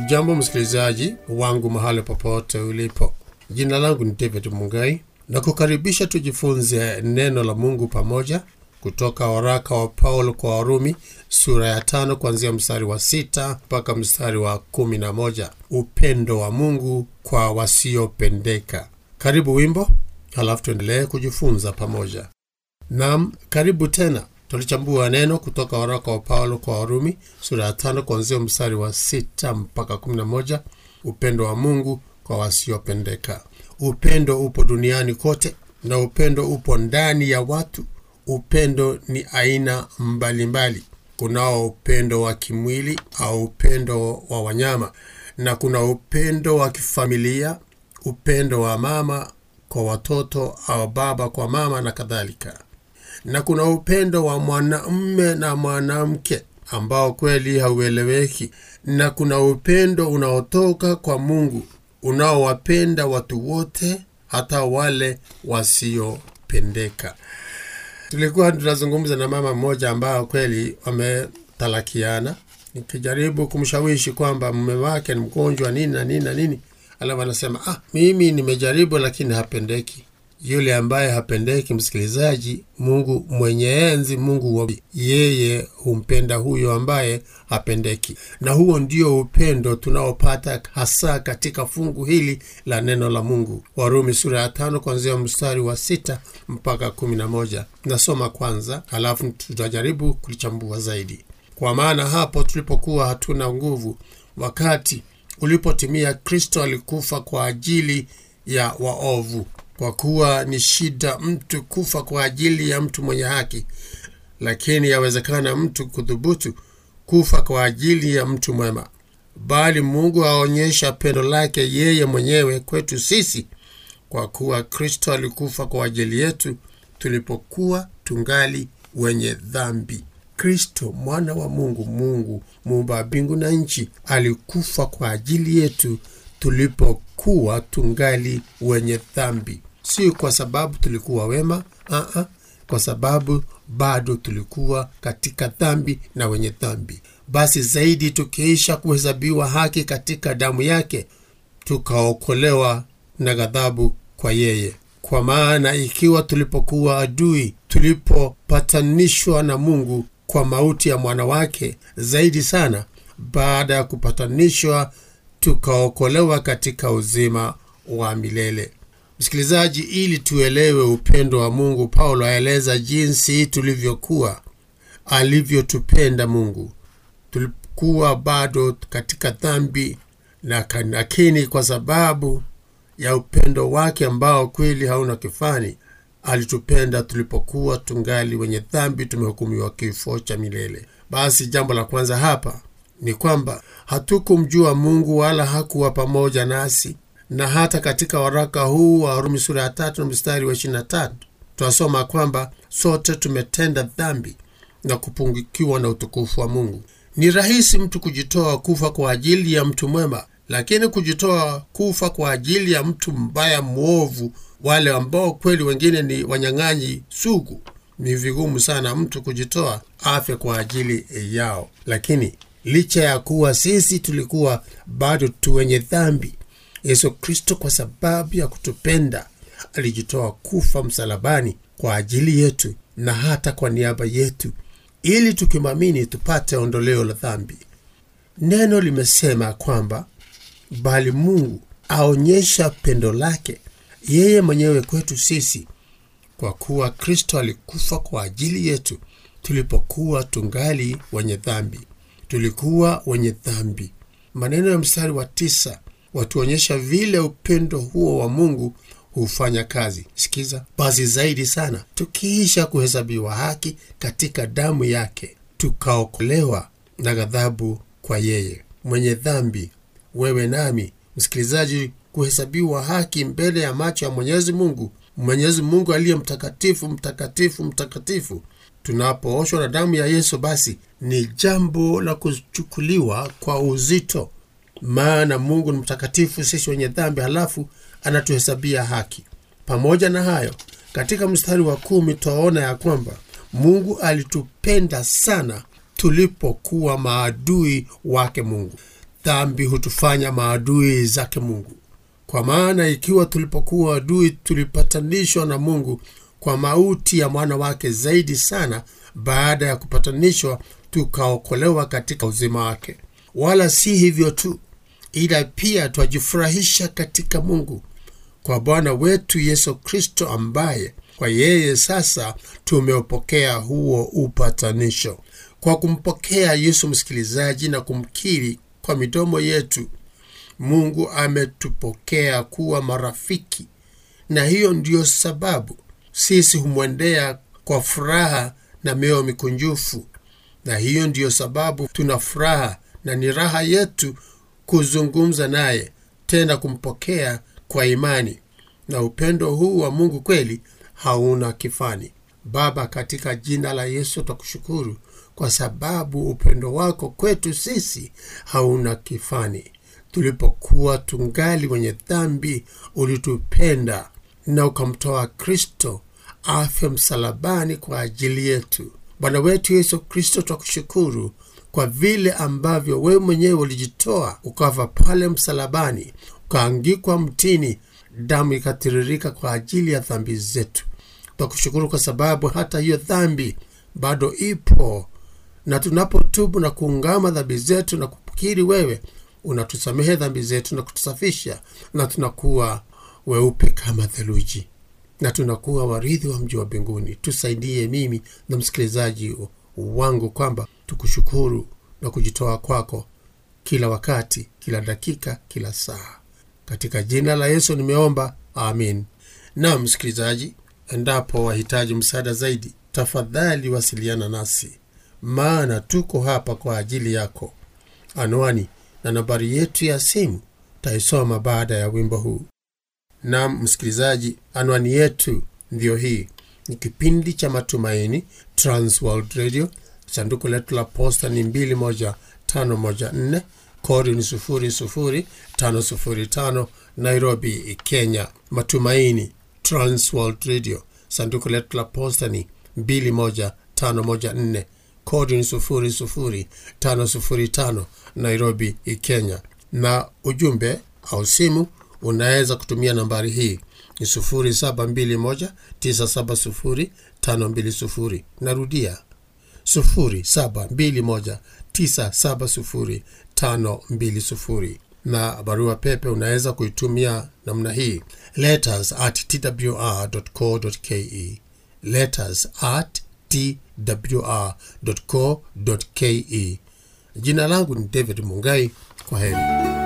Ujambo msikilizaji wangu mahali popote ulipo, jina langu ni David Mungai na kukaribisha tujifunze neno la Mungu pamoja kutoka waraka wa Paulo kwa Warumi sura ya tano kuanzia mstari wa sita mpaka mstari wa kumi na moja upendo wa Mungu kwa wasiopendeka. Karibu wimbo, halafu tuendelee kujifunza pamoja. Nam, karibu tena. Tulichambua neno kutoka waraka wa Paulo kwa Warumi sura ya tano kuanzia mstari wa sita mpaka kumi na moja upendo wa Mungu kwa wasiopendeka. Upendo upo duniani kote na upendo upo ndani ya watu. Upendo ni aina mbalimbali. Kunao upendo wa kimwili au upendo wa wanyama, na kuna upendo wa kifamilia, upendo wa mama kwa watoto au baba kwa mama na kadhalika na kuna upendo wa mwanamume na mwanamke ambao kweli haueleweki, na kuna upendo unaotoka kwa Mungu unaowapenda watu wote, hata wale wasiopendeka. Tulikuwa tunazungumza na mama mmoja ambao kweli wametalakiana, nikijaribu kumshawishi kwamba mume wake ni mgonjwa nini na nini na nini, alafu anasema ah, mimi nimejaribu lakini hapendeki yule ambaye hapendeki, msikilizaji, Mungu mwenye enzi, Mungu wa yeye humpenda huyo ambaye hapendeki, na huo ndio upendo tunaopata hasa katika fungu hili la neno la Mungu. Warumi sura ya tano kuanzia mstari wa sita mpaka kumi na moja. Nasoma kwanza, halafu tutajaribu kulichambua zaidi. Kwa maana hapo tulipokuwa hatuna nguvu, wakati ulipotimia, Kristo alikufa kwa ajili ya waovu kwa kuwa ni shida mtu kufa kwa ajili ya mtu mwenye haki, lakini yawezekana mtu kudhubutu kufa kwa ajili ya mtu mwema. Bali Mungu aonyesha pendo lake yeye mwenyewe kwetu sisi, kwa kuwa Kristo alikufa kwa ajili yetu tulipokuwa tungali wenye dhambi. Kristo mwana wa Mungu, Mungu muumba mbingu na nchi, alikufa kwa ajili yetu tulipokuwa tungali wenye dhambi, si kwa sababu tulikuwa wema aa, kwa sababu bado tulikuwa katika dhambi na wenye dhambi. Basi zaidi, tukiisha kuhesabiwa haki katika damu yake, tukaokolewa na ghadhabu kwa yeye. Kwa maana ikiwa tulipokuwa adui, tulipopatanishwa na Mungu kwa mauti ya mwana wake, zaidi sana baada ya kupatanishwa tukaokolewa katika uzima wa milele. Msikilizaji, ili tuelewe upendo wa Mungu, Paulo aeleza jinsi tulivyokuwa, alivyotupenda Mungu. Tulikuwa bado katika dhambi, lakini kwa sababu ya upendo wake ambao kweli hauna kifani, alitupenda tulipokuwa tungali wenye dhambi, tumehukumiwa kifo cha milele. Basi jambo la kwanza hapa ni kwamba hatukumjua Mungu wala hakuwa pamoja nasi. Na hata katika waraka huu wa Warumi sura ya tatu na mstari wa ishirini na tatu twasoma kwamba sote tumetenda dhambi na kupungukiwa na utukufu wa Mungu. Ni rahisi mtu kujitoa kufa kwa ajili ya mtu mwema, lakini kujitoa kufa kwa ajili ya mtu mbaya mwovu, wale ambao kweli wengine ni wanyang'anyi sugu, ni vigumu sana mtu kujitoa afe kwa ajili yao. Lakini licha ya kuwa sisi tulikuwa bado tu wenye dhambi, Yesu Kristo kwa sababu ya kutupenda alijitoa kufa msalabani kwa ajili yetu na hata kwa niaba yetu, ili tukimwamini tupate ondoleo la dhambi. Neno limesema kwamba bali Mungu aonyesha pendo lake yeye mwenyewe kwetu sisi, kwa kuwa Kristo alikufa kwa ajili yetu tulipokuwa tungali wenye dhambi tulikuwa wenye dhambi. Maneno ya mstari wa tisa watuonyesha vile upendo huo wa Mungu hufanya kazi. Sikiza basi, zaidi sana, tukiisha kuhesabiwa haki katika damu yake, tukaokolewa na ghadhabu kwa yeye. Mwenye dhambi, wewe nami, msikilizaji, kuhesabiwa haki mbele ya macho ya Mwenyezi Mungu, Mwenyezi Mungu aliye mtakatifu, mtakatifu, mtakatifu tunapooshwa na damu ya Yesu, basi ni jambo la kuchukuliwa kwa uzito, maana Mungu ni mtakatifu, sisi wenye dhambi, halafu anatuhesabia haki. Pamoja na hayo, katika mstari wa kumi twaona ya kwamba Mungu alitupenda sana tulipokuwa maadui wake Mungu. dhambi hutufanya maadui zake mungu kwa maana ikiwa tulipokuwa adui tulipatanishwa na mungu kwa mauti ya mwana wake zaidi sana baada ya kupatanishwa tukaokolewa katika uzima wake wala si hivyo tu ila pia twajifurahisha katika mungu kwa bwana wetu yesu kristo ambaye kwa yeye sasa tumeupokea huo upatanisho kwa kumpokea yesu msikilizaji na kumkiri kwa midomo yetu mungu ametupokea kuwa marafiki na hiyo ndiyo sababu sisi humwendea kwa furaha na mioyo mikunjufu na hiyo ndiyo sababu tuna furaha na ni raha yetu kuzungumza naye tena kumpokea kwa imani na upendo huu wa mungu kweli hauna kifani baba katika jina la yesu twakushukuru kwa sababu upendo wako kwetu sisi hauna kifani tulipokuwa tungali wenye dhambi ulitupenda na ukamtoa kristo afya msalabani kwa ajili yetu bwana wetu yesu kristo twakushukuru kwa vile ambavyo wewe mwenyewe ulijitoa ukafa pale msalabani ukaangikwa mtini damu ikatiririka kwa ajili ya dhambi zetu twakushukuru kwa sababu hata hiyo dhambi bado ipo na tunapotubu na kuungama dhambi zetu na kukiri wewe unatusamehe dhambi zetu na kutusafisha na tunakuwa weupe kama theluji na tunakuwa warithi wa mji wa mbinguni tusaidie mimi na msikilizaji wangu kwamba tukushukuru na kujitoa kwako kila wakati kila dakika kila saa katika jina la yesu nimeomba amin na msikilizaji endapo wahitaji msaada zaidi tafadhali wasiliana nasi maana tuko hapa kwa ajili yako anwani na nambari yetu ya simu taisoma baada ya wimbo huu nam msikilizaji anwani yetu ndiyo hii ni kipindi cha matumaini transworld radio sanduku letu la posta ni 21514 kodi ni 00505 nairobi kenya matumaini transworld radio sanduku letu la posta ni 21514 kodi ni 00505 nairobi kenya na ujumbe au simu unaweza kutumia nambari hii ni 721970520 narudia 721970520 na barua pepe unaweza kuitumia namna hii letters at twr.co.ke letters at twr.co.ke jina langu ni david mungai kwa heri